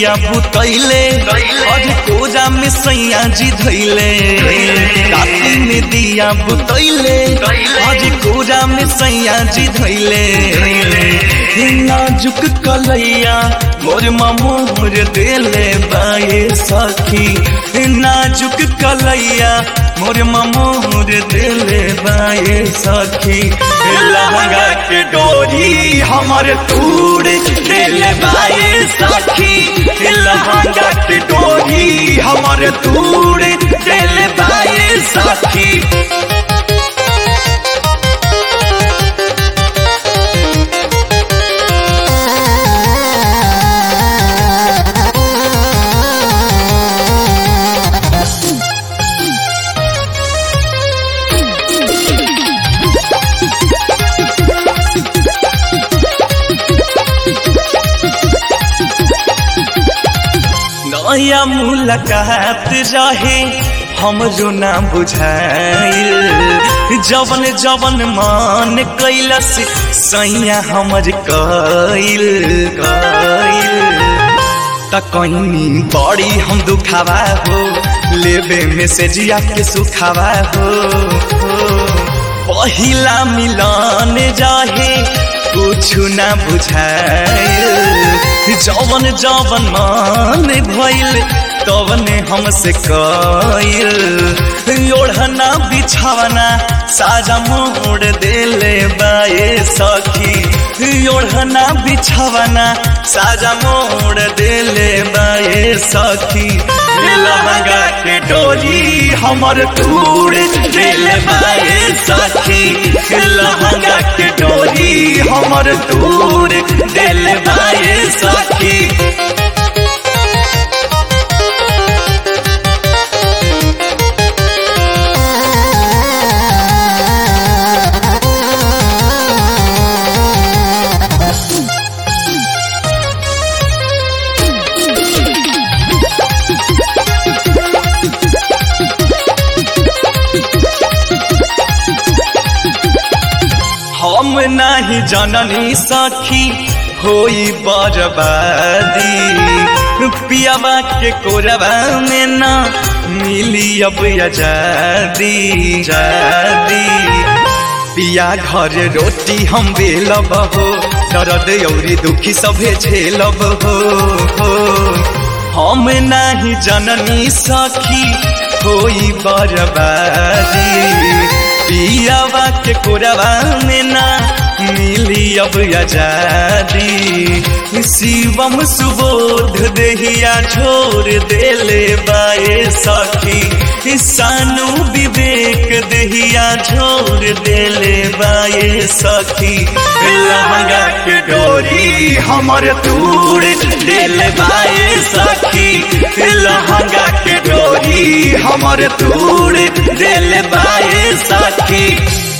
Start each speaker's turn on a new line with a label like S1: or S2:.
S1: दिया बुतैले अरे कोजा में सैया जी धैले राती में दिया बुतैले अरे कोजा में सैया जी धैले नाजुक कलैया मोर मोर देले बाए सखी नाजुक कलैया मोर मोर देले बाए सखी लहंगा के डोरी हमर तूड़ देले बाए सखी लहंगा के डोरी हमर तूड़ देले बाए सखी नया मुलाकात रहे हमरो ना बुझाइल जवन जवन मान कैलस सैया हमर कैल कैल त कहीं बड़ी हम दुखावा हो लेबे मैसेजिया के सुखावा हो, हो। पहिला मिलन जाहे कुछ ना बुझाइल जवन जवन मान भइल तवने हमसे कइल ओढ़ना बिछावना साजा मोड़ देले बाए सखी ओढ़ना बिछावना साजा मोड़ देले बाए सखी लहंगा के डोरी हमर तूड़ देले बाए सखी लहंगा के डोरी हमर तूड़ देले बाए सखी हम नाही जननी सखी होई बर्बादी पियावा के कोरबा में ना मिली अब आजादी जादी पिया घर रोटी हम बेलब हो दर्द औरी दुखी सभे झेलब हो, हो। हम नाही जननी सखी होई बर्बादी पियावा के कोरबा में ना मिली अब आजादी शिवम सुबोध देहिया छोड़ देले बाए सखी सानू विवेक देहिया छोड़ देले बाए सखी लहंगा के डोरी हमर तूड़ देले बाए सखी लहंगा के डोरी हमर तूड़ देले बाए सखी